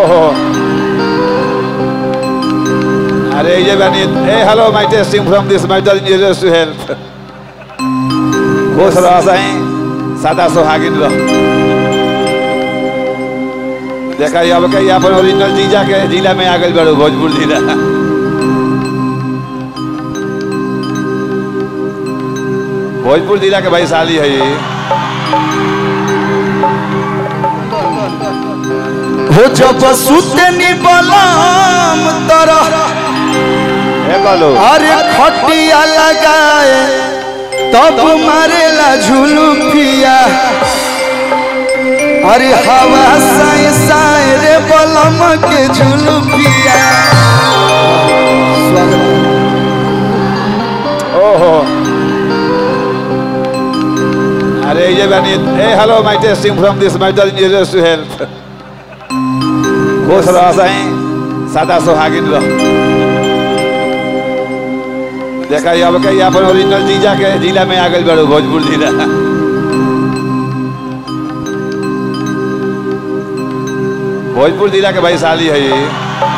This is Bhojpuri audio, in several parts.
ओहो अरे ये बनी ए hello my testing from this matter engineers to help खुश रह सही सादा सुहागिन रह देखा ये अब कहीं अपन ओरिजिनल जीजा के जिला में आ गई बड़ो भोजपुर जिला भोजपुर जिला के भाई साली है ये हो जब सुतनी बलम तरह ए बोलो अरे खटिया लगाए तब मारेला झुलुफिया अरे हवा साए साए रे बलम के झुलुफिया ओहो अरे ये बनी ए hello my testing from this matter engineers to help खुश रह सही सादा सुहागिन रह देखा ये अब कहीं अपन ओरिजिनल जीजा के जिला में आ गई बड़ो भोजपुर जिला भोजपुर जिला के भाई साली है ये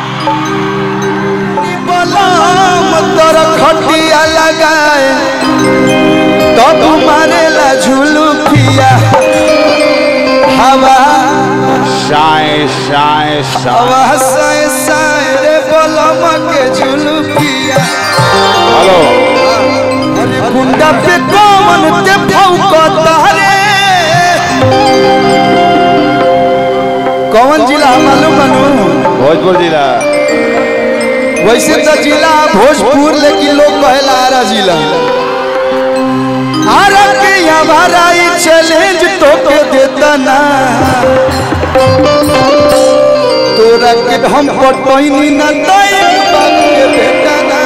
बलम तरह खटिया लगाए तब मारेला झुलुफिया हवा शाय शाय शाय हवा साए साए रे बलम के झुलुफिया हेलो अरे गुंडा पे कौन ते फौकता रे कौन जिला मालूम बनू भोजपुर जिला वैसे तो जिला भोजपुर लेकिन लोग कहेला आरा जिला आरा के हमारा ही चैलेंज तो के देता ना तोरा के हम पटोइनी ना तो एक बात के बेटा ना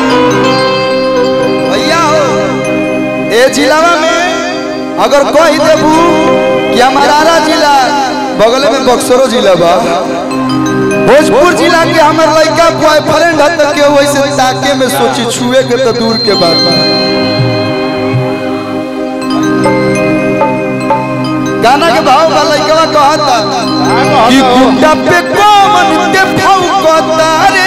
भैया हो ए जिलावा में अगर कह देबू कि हमारा आरा जिला बगल में बक्सरो जिला बा भोजपुर जिला के हमर लड़का बॉयफ्रेंड है तो के वैसे ताके में सोची छुए के तो दूर के बात बा गाना के भाव का लड़का कहता कि गुंडा पे कौन ते फौकता रे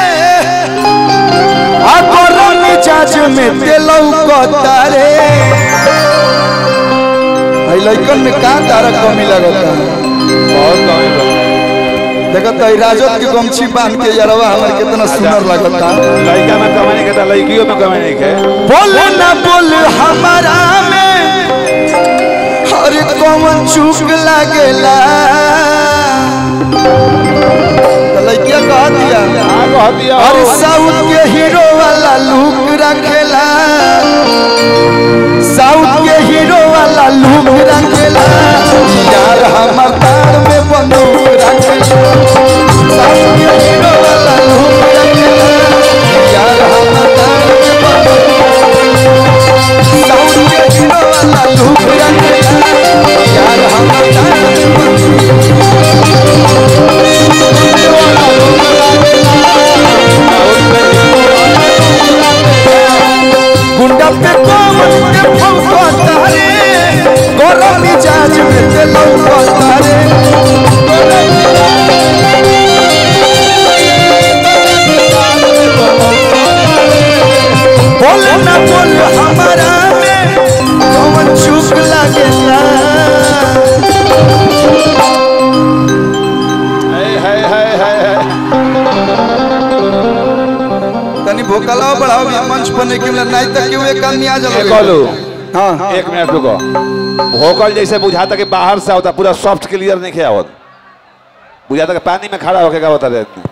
आ गरम मिजाज में ते लौकता रे भाई लड़कन में का तारा कमी लगता बहुत कमी बा। देखो तो ई राजद के गमछी बांध के यारवा हमर कितना सुंदर लगता लड़का में कमाने के था लड़कियों में कमाने के बोल ना बोल हमारा में अरे कौन चूक लागेला तो लड़किया कह दिया हाँ कह दिया अरे हो। साउथ के हीरो वाला लुक रखेला साउथ के हीरो वाला लुक रखेला यार हमर तार में बंदूक रखेला साउथ के हीरो वाला लुक रखेला यार हमर तार में बंदूक साउथ के हीरो वाला लुक रखेला यार हमर तार में बंदूक गुंडा पे कौन ते फौकता रे गरम मिजाज में ते लौकता रे बोल ना बोल हमारा में कौन चुप लागेला है है है है है तनी भोकलाओ बढ़ाओ भी मंच पर नहीं क्यों नहीं तो क्यों एक आदमी आ ए जाओगे बोलो हाँ एक मिनट रुको भोकल जैसे बुझाता कि बाहर से होता पूरा सॉफ्ट क्लियर नहीं किया होता बुझाता कि पानी में खड़ा होके का होता रहता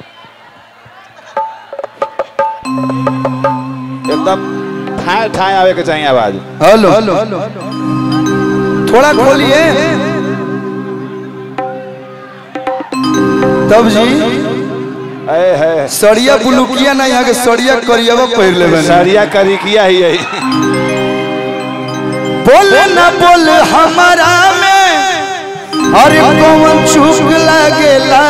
एकदम ठाए ठाए आवे के चाहिए आवाज हेलो थोड़ा खोलिए तब जी ए है सड़िया बुलुकिया ना यहाँ के सड़िया करियावा पहिर ले बने सरिया करी किया ही है बोल ना बोल हमारा में अरे कौन चुप लागेला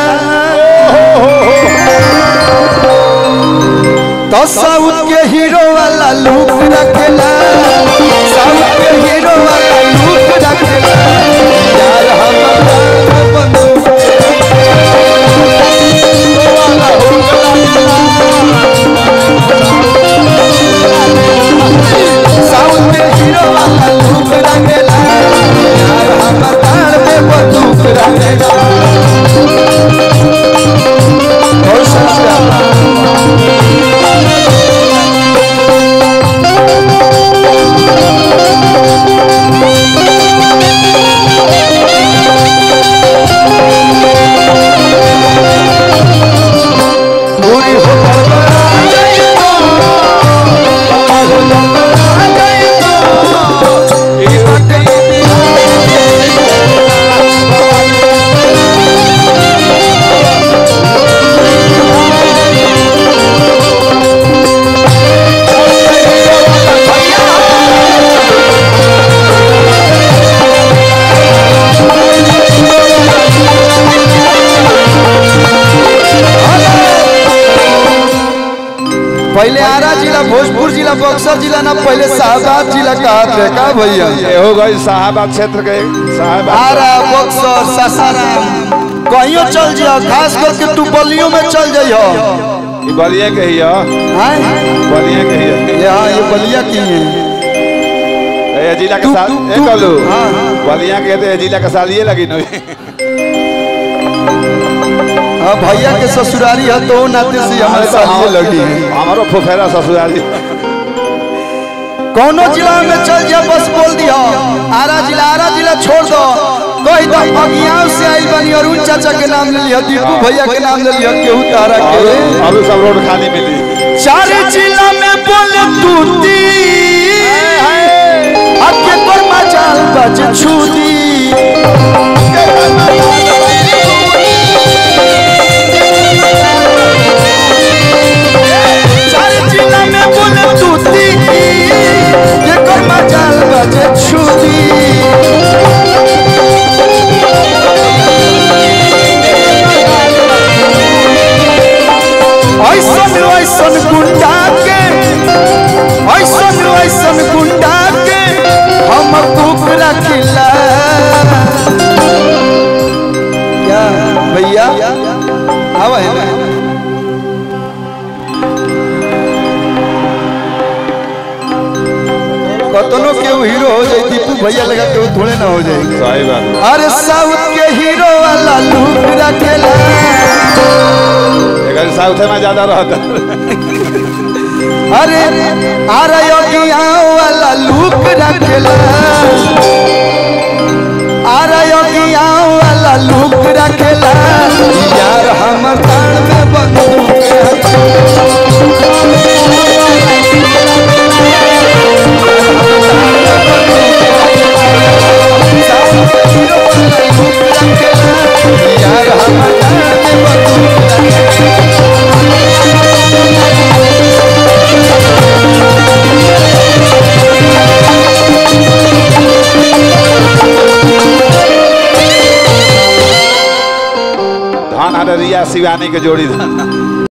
तो साउथ के हीरो वाला लुक रखेला साउथ के हीरो वाला लुक रखेला यार हमारा बंदूक पहले आरा जिला भोजपुर जिला बक्सर जिला ना पहले शाहबाद जिला कहा थे का भैया ये हो गई साहबाद क्षेत्र के साहबाद आरा बक्सर सासाराम कहियो चल जियो खास करके तू बलियों में चल जाइयो ये बलिया के ही है हैं बलिया के ही है यहाँ ये बलिया की है ए जिला के तू- साथ तू- ए तू- कलू हाँ, हाँ। बलिया के तो ए जिला के साथ ये लगी नहीं हाँ भैया के ससुरारी है तो नाते से हमारे साथ ये लगी है हमारो फुफेरा ससुराली कौनो जिला में चल जा बस बोल दियो आरा जिला आरा जिला छोड़ दो कही तो अगियाव से आइल बनी अरुण चाचा के नाम ले लिया दीपू भैया के नाम ले लिया केहू तारा के अभी सब रोड खाली मिली चार जिला में बोल तूती अके पर मचाल बज छूदी चार जिला में बोल तूती ये कर मचाल बज छूदी ऐसन ऐसन गुंडा के ऐसन ऐसन गुंडा के हम कुक रखिला क्या भैया आवा है ना कतनो के हीरो हो जाए दीपू भैया लगा के थोड़े ना हो जाएगी सही बात अरे साउथ के हीरो वाला लुक रखेला अगर साउथ में ज्यादा रहता अरे अरे योगिया वाला लुक रखेला अरे योगिया वाला लुक रखेला यार हम तान में बंदूक रखेला। साउथ के हीरो वाला लुक रखेला, यार हम तान में बंदूक रखेला। धान हरिया शिवानी के जोड़ी धान